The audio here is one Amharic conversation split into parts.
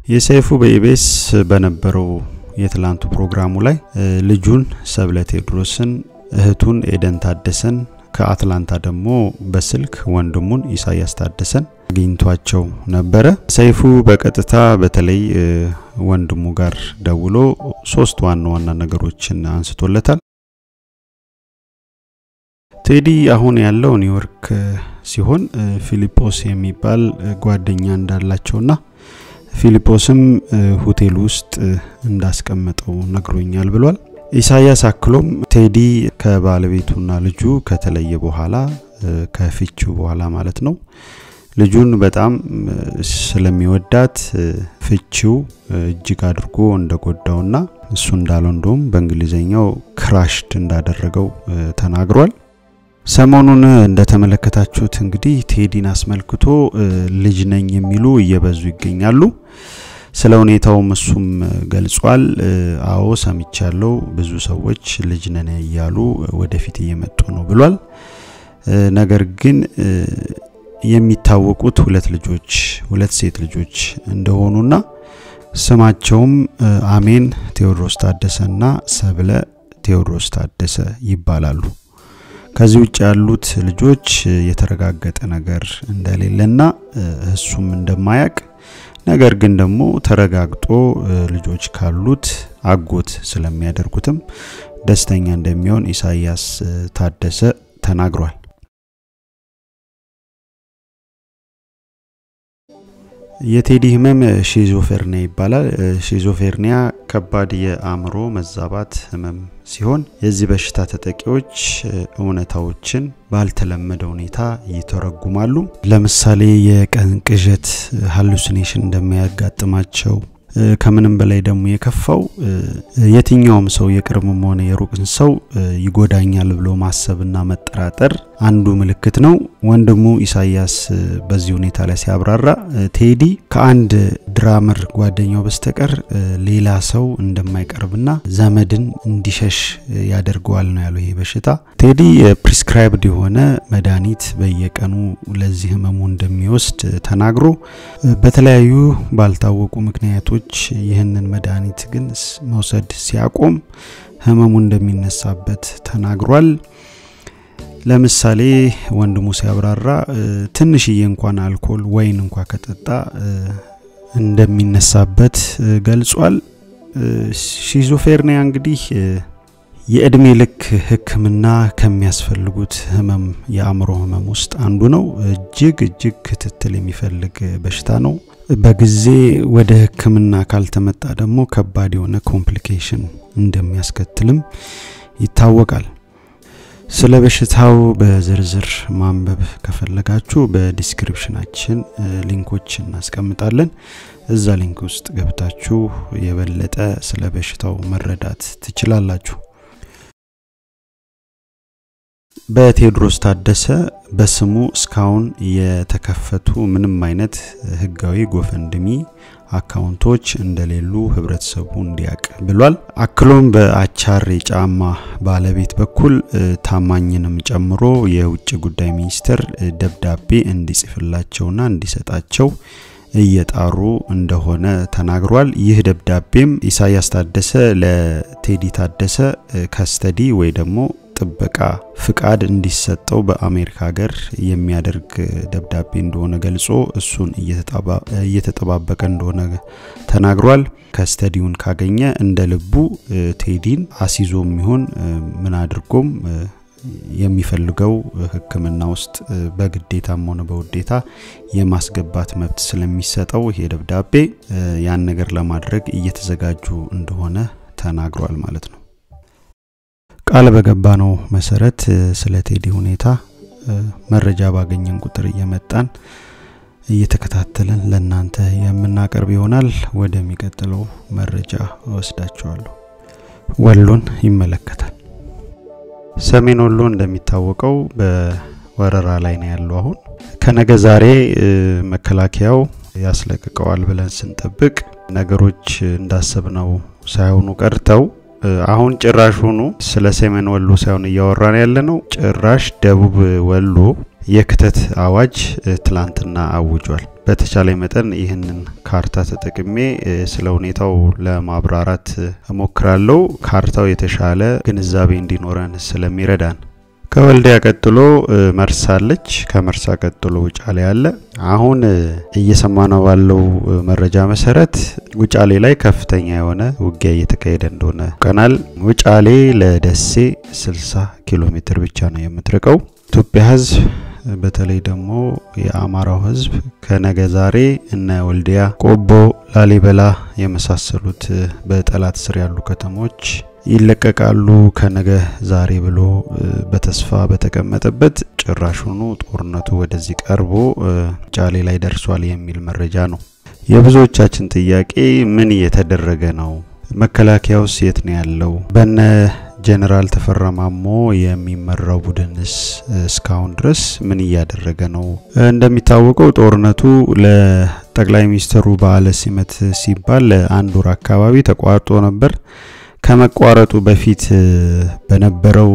የሰይፉ በኢቢኤስ በነበረው የትላንቱ ፕሮግራሙ ላይ ልጁን ሰብለ ቴዎድሮስን እህቱን ኤደን ታደሰን ከአትላንታ ደግሞ በስልክ ወንድሙን ኢሳያስ ታደሰን አግኝቷቸው ነበረ። ሰይፉ በቀጥታ በተለይ ወንድሙ ጋር ደውሎ ሶስት ዋና ዋና ነገሮችን አንስቶለታል። ቴዲ አሁን ያለው ኒውዮርክ ሲሆን ፊሊጶስ የሚባል ጓደኛ እንዳላቸውና ፊሊጶስም ሆቴል ውስጥ እንዳስቀመጠው ነግሮኛል ብሏል። ኢሳያስ አክሎም ቴዲ ከባለቤቱና ልጁ ከተለየ በኋላ ከፍቺው በኋላ ማለት ነው ልጁን በጣም ስለሚወዳት ፍቺው እጅግ አድርጎ እንደጎዳውና እሱ እንዳለው እንደውም በእንግሊዝኛው ክራሽድ እንዳደረገው ተናግሯል። ሰሞኑን እንደተመለከታችሁት እንግዲህ ቴዲን አስመልክቶ ልጅ ነኝ የሚሉ እየበዙ ይገኛሉ። ስለ ሁኔታውም እሱም ገልጿል። አዎ ሰምቻለሁ፣ ብዙ ሰዎች ልጅ ነን እያሉ ወደፊት እየመጡ ነው ብሏል። ነገር ግን የሚታወቁት ሁለት ልጆች ሁለት ሴት ልጆች እንደሆኑና ስማቸውም አሜን ቴዎድሮስ ታደሰና ሰብለ ቴዎድሮስ ታደሰ ይባላሉ። ከዚህ ውጭ ያሉት ልጆች የተረጋገጠ ነገር እንደሌለና እሱም እንደማያቅ ነገር ግን ደግሞ ተረጋግጦ ልጆች ካሉት አጎት ስለሚያደርጉትም ደስተኛ እንደሚሆን ኢሳያስ ታደሰ ተናግሯል። የቴዲ ህመም ሺዞፌርኒያ ይባላል። ሺዞፌርኒያ ከባድ የአእምሮ መዛባት ህመም ሲሆን የዚህ በሽታ ተጠቂዎች እውነታዎችን ባልተለመደ ሁኔታ ይተረጉማሉ። ለምሳሌ የቀን ቅዠት ሃሉሲኔሽን እንደሚያጋጥማቸው ከምንም በላይ ደግሞ የከፋው የትኛውም ሰው የቅርብም ሆነ የሩቅን ሰው ይጎዳኛል ብሎ ማሰብና መጠራጠር አንዱ ምልክት ነው። ወንድሙ ኢሳያስ በዚህ ሁኔታ ላይ ሲያብራራ ቴዲ ከአንድ ድራመር ጓደኛው በስተቀር ሌላ ሰው እንደማይቀርብና ዘመድን እንዲሸሽ ያደርገዋል ነው ያለው። ይሄ በሽታ ቴዲ ፕሪስክራይብድ የሆነ መድኃኒት በየቀኑ ለዚህ ህመሙ እንደሚወስድ ተናግሮ በተለያዩ ባልታወቁ ምክንያቶች ይህንን መድኃኒት ግን መውሰድ ሲያቆም ህመሙ እንደሚነሳበት ተናግሯል። ለምሳሌ ወንድሙ ሲያብራራ ትንሽዬ እንኳን አልኮል ወይን እንኳ ከጠጣ እንደሚነሳበት ገልጿል። ሺዞፌርኒያ እንግዲህ የእድሜ ልክ ሕክምና ከሚያስፈልጉት ህመም የአእምሮ ህመም ውስጥ አንዱ ነው። እጅግ እጅግ ክትትል የሚፈልግ በሽታ ነው። በጊዜ ወደ ሕክምና ካልተመጣ ደግሞ ከባድ የሆነ ኮምፕሊኬሽን እንደሚያስከትልም ይታወቃል። ስለ በሽታው በዝርዝር ማንበብ ከፈለጋችሁ በዲስክሪፕሽናችን ሊንኮች እናስቀምጣለን። እዛ ሊንክ ውስጥ ገብታችሁ የበለጠ ስለ በሽታው መረዳት ትችላላችሁ። በቴዎድሮስ ታደሰ በስሙ እስካሁን የተከፈቱ ምንም አይነት ህጋዊ ጎፈንድሚ አካውንቶች እንደሌሉ ህብረተሰቡ እንዲያቅ ብሏል። አክሎም በአቻር የጫማ ባለቤት በኩል ታማኝንም ጨምሮ የውጭ ጉዳይ ሚኒስቴር ደብዳቤ እንዲጽፍላቸውና እንዲሰጣቸው እየጣሩ እንደሆነ ተናግሯል። ይህ ደብዳቤም ኢሳያስ ታደሰ ለቴዲ ታደሰ ከስተዲ ወይ ደግሞ ጥበቃ ፍቃድ እንዲሰጠው በአሜሪካ ሀገር የሚያደርግ ደብዳቤ እንደሆነ ገልጾ እሱን እየተጠባበቀ እንደሆነ ተናግሯል። ከስተዲውን ካገኘ እንደ ልቡ ቴዲን አሲዞም ይሆን ምን አድርጎም የሚፈልገው ሕክምና ውስጥ በግዴታም ሆነ በውዴታ የማስገባት መብት ስለሚሰጠው ይሄ ደብዳቤ ያን ነገር ለማድረግ እየተዘጋጁ እንደሆነ ተናግሯል ማለት ነው። ቃል በገባ ነው መሰረት ስለ ቴዲ ሁኔታ መረጃ ባገኘን ቁጥር እየመጣን እየተከታተልን ለእናንተ የምናቀርብ ይሆናል። ወደሚቀጥለው መረጃ ወስዳችኋለሁ። ወሎን ይመለከታል። ሰሜን ወሎ እንደሚታወቀው በወረራ ላይ ነው ያለው። አሁን ከነገ ዛሬ መከላከያው ያስለቅቀዋል ብለን ስንጠብቅ ነገሮች እንዳሰብነው ሳይሆኑ ቀርተው አሁን ጭራሽ ሆኖ ስለ ሰሜን ወሎ ሳይሆን እያወራን ያለ ነው። ጭራሽ ደቡብ ወሎ የክተት አዋጅ ትላንትና አውጇል። በተቻለ መጠን ይህንን ካርታ ተጠቅሜ ስለ ሁኔታው ለማብራራት እሞክራለሁ። ካርታው የተሻለ ግንዛቤ እንዲኖረን ስለሚረዳን ከወልዲያ ቀጥሎ መርሳ አለች። ከመርሳ ቀጥሎ ውጫሌ አለ። አሁን እየሰማነው ባለው መረጃ መሰረት ውጫሌ ላይ ከፍተኛ የሆነ ውጊያ እየተካሄደ እንደሆነ ቀናል። ውጫሌ ለደሴ 60 ኪሎ ሜትር ብቻ ነው የምትርቀው። ኢትዮጵያ ሕዝብ በተለይ ደግሞ የአማራው ሕዝብ ከነገ ዛሬ እነ ወልዲያ፣ ቆቦ፣ ላሊበላ የመሳሰሉት በጠላት ስር ያሉ ከተሞች ይለቀቃሉ ከነገ ዛሬ ብሎ በተስፋ በተቀመጠበት ጭራሹኑ ጦርነቱ ወደዚህ ቀርቦ ውጫሌ ላይ ደርሷል የሚል መረጃ ነው። የብዙዎቻችን ጥያቄ ምን እየተደረገ ነው? መከላከያውስ የት ነው ያለው? በነ ጀነራል ተፈራ ማሞ የሚመራው ቡድንስ እስካሁን ድረስ ምን እያደረገ ነው? እንደሚታወቀው ጦርነቱ ለጠቅላይ ሚኒስትሩ በዓለ ሲመት ሲባል ለአንድ ወር አካባቢ ተቋርጦ ነበር። ከመቋረጡ በፊት በነበረው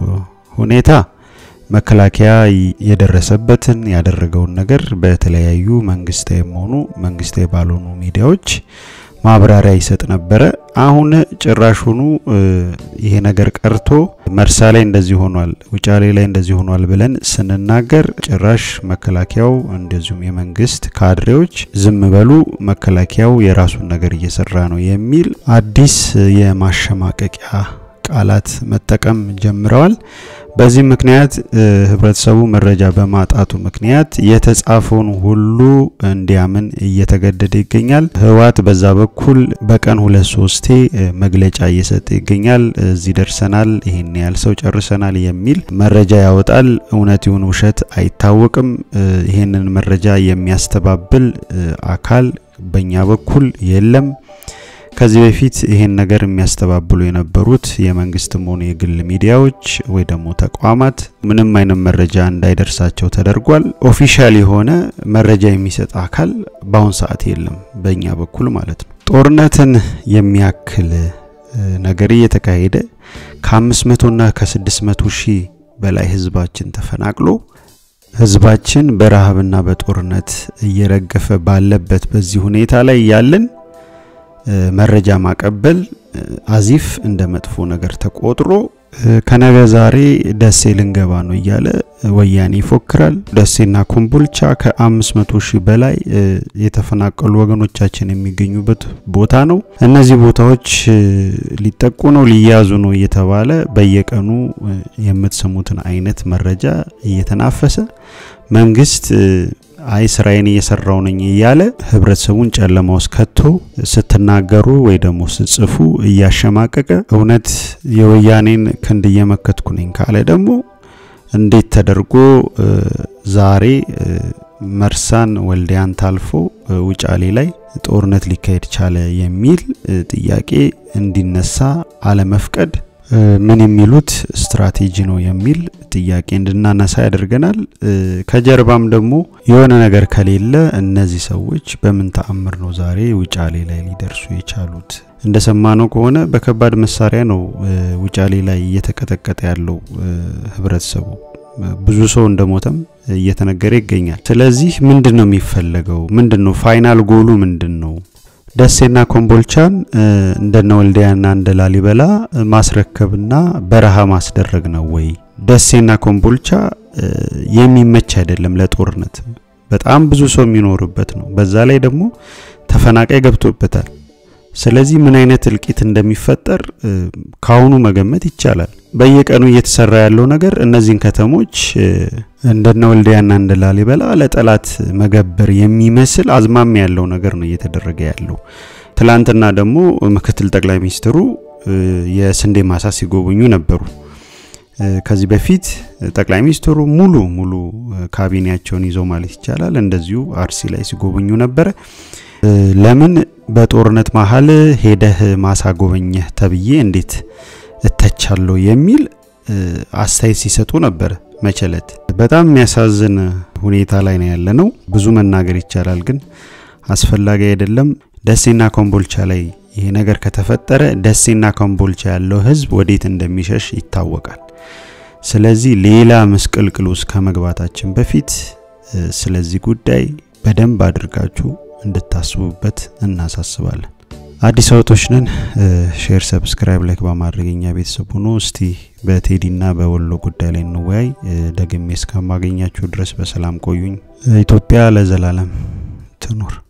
ሁኔታ መከላከያ የደረሰበትን ያደረገውን ነገር በተለያዩ መንግስታዊም ሆኑ መንግስታዊ ባልሆኑ ሚዲያዎች ማብራሪያ ይሰጥ ነበረ። አሁን ጭራሹኑ ይሄ ነገር ቀርቶ መርሳ ላይ እንደዚህ ሆኗል፣ ውጫሌ ላይ እንደዚህ ሆኗል ብለን ስንናገር ጭራሽ መከላከያው እንደዚሁም የመንግስት ካድሬዎች ዝም በሉ፣ መከላከያው የራሱን ነገር እየሰራ ነው የሚል አዲስ የማሸማቀቂያ ቃላት መጠቀም ጀምረዋል። በዚህ ምክንያት ህብረተሰቡ መረጃ በማጣቱ ምክንያት የተጻፈውን ሁሉ እንዲያምን እየተገደደ ይገኛል። ህወሓት በዛ በኩል በቀን ሁለት ሶስቴ መግለጫ እየሰጠ ይገኛል። እዚህ ደርሰናል፣ ይህን ያህል ሰው ጨርሰናል የሚል መረጃ ያወጣል። እውነት ይሁን ውሸት አይታወቅም። ይህንን መረጃ የሚያስተባብል አካል በእኛ በኩል የለም። ከዚህ በፊት ይሄን ነገር የሚያስተባብሉ የነበሩት የመንግስትም ሆኑ የግል ሚዲያዎች ወይ ደግሞ ተቋማት ምንም አይነት መረጃ እንዳይደርሳቸው ተደርጓል። ኦፊሻል የሆነ መረጃ የሚሰጥ አካል በአሁን ሰዓት የለም፣ በእኛ በኩል ማለት ነው። ጦርነትን የሚያክል ነገር እየተካሄደ ከ500ና ከ600 ሺህ በላይ ህዝባችን ተፈናቅሎ ህዝባችን በረሃብና በጦርነት እየረገፈ ባለበት በዚህ ሁኔታ ላይ ያለን መረጃ ማቀበል አዚፍ እንደ መጥፎ ነገር ተቆጥሮ ከነገ ዛሬ ደሴ ልንገባ ነው እያለ ወያኔ ይፎክራል። ደሴና ኮምቦልቻ ከ500 ሺህ በላይ የተፈናቀሉ ወገኖቻችን የሚገኙበት ቦታ ነው። እነዚህ ቦታዎች ሊጠቁ ነው ሊያዙ ነው እየተባለ በየቀኑ የምትሰሙትን አይነት መረጃ እየተናፈሰ መንግስት አይ ስራዬን እየሰራው ነኝ እያለ ህብረተሰቡን ጨለማ ውስጥ ከቶ ስትናገሩ ወይ ደግሞ ስትጽፉ እያሸማቀቀ እውነት የወያኔን ክንድ እየመከትኩ ነኝ ካለ ደግሞ እንዴት ተደርጎ ዛሬ መርሳን ወልዲያን ታልፎ ውጫሌ ላይ ጦርነት ሊካሄድ ቻለ የሚል ጥያቄ እንዲነሳ አለመፍቀድ ምን የሚሉት ስትራቴጂ ነው የሚል ጥያቄ እንድናነሳ ያደርገናል። ከጀርባም ደግሞ የሆነ ነገር ከሌለ እነዚህ ሰዎች በምን ተአምር ነው ዛሬ ውጫሌ ላይ ሊደርሱ የቻሉት? እንደሰማነው ከሆነ በከባድ መሳሪያ ነው ውጫሌ ላይ እየተቀጠቀጠ ያለው ህብረተሰቡ። ብዙ ሰው እንደሞተም እየተነገረ ይገኛል። ስለዚህ ምንድን ነው የሚፈለገው? ምንድን ነው ፋይናል ጎሉ ምንድን ነው? ደሴና ኮምቦልቻን እንደነ ወልዲያና እንደ ላሊበላ ማስረከብና በረሃ ማስደረግ ነው ወይ? ደሴና ኮምቦልቻ የሚመች አይደለም ለጦርነት። በጣም ብዙ ሰው የሚኖርበት ነው። በዛ ላይ ደግሞ ተፈናቃይ ገብቶበታል። ስለዚህ ምን አይነት እልቂት እንደሚፈጠር ካሁኑ መገመት ይቻላል። በየቀኑ እየተሰራ ያለው ነገር እነዚህን ከተሞች እንደነ ወልዲያና እንደ ላሊበላ ለጠላት መገበር የሚመስል አዝማሚያ ያለው ነገር ነው እየተደረገ ያለው። ትላንትና ደግሞ ምክትል ጠቅላይ ሚኒስትሩ የስንዴ ማሳ ሲጎበኙ ነበሩ። ከዚህ በፊት ጠቅላይ ሚኒስትሩ ሙሉ ሙሉ ካቢኔያቸውን ይዘው ማለት ይቻላል እንደዚሁ አርሲ ላይ ሲጎበኙ ነበረ። ለምን በጦርነት መሀል ሄደህ ማሳ ጎበኘህ ተብዬ እንዴት እተቻለሁ የሚል አስተያየት ሲሰጡ ነበር። መቸለት በጣም የሚያሳዝን ሁኔታ ላይ ነው ያለ ነው። ብዙ መናገር ይቻላል፣ ግን አስፈላጊ አይደለም። ደሴና ኮምቦልቻ ላይ ይሄ ነገር ከተፈጠረ ደሴና ኮምቦልቻ ያለው ህዝብ ወዴት እንደሚሸሽ ይታወቃል። ስለዚህ ሌላ ምስቅልቅል ውስጥ ከመግባታችን በፊት ስለዚህ ጉዳይ በደንብ አድርጋችሁ እንድታስቡበት እናሳስባለን። አዲስ አውቶች ነን። ሼር፣ ሰብስክራይብ፣ ላይክ በማድረግ እኛ ቤተሰብ ሆኖ እስቲ በቴዲና በወሎ ጉዳይ ላይ እንወያይ። ደግሜ እስከማገኛችሁ ድረስ በሰላም ቆዩኝ። ኢትዮጵያ ለዘላለም ትኑር።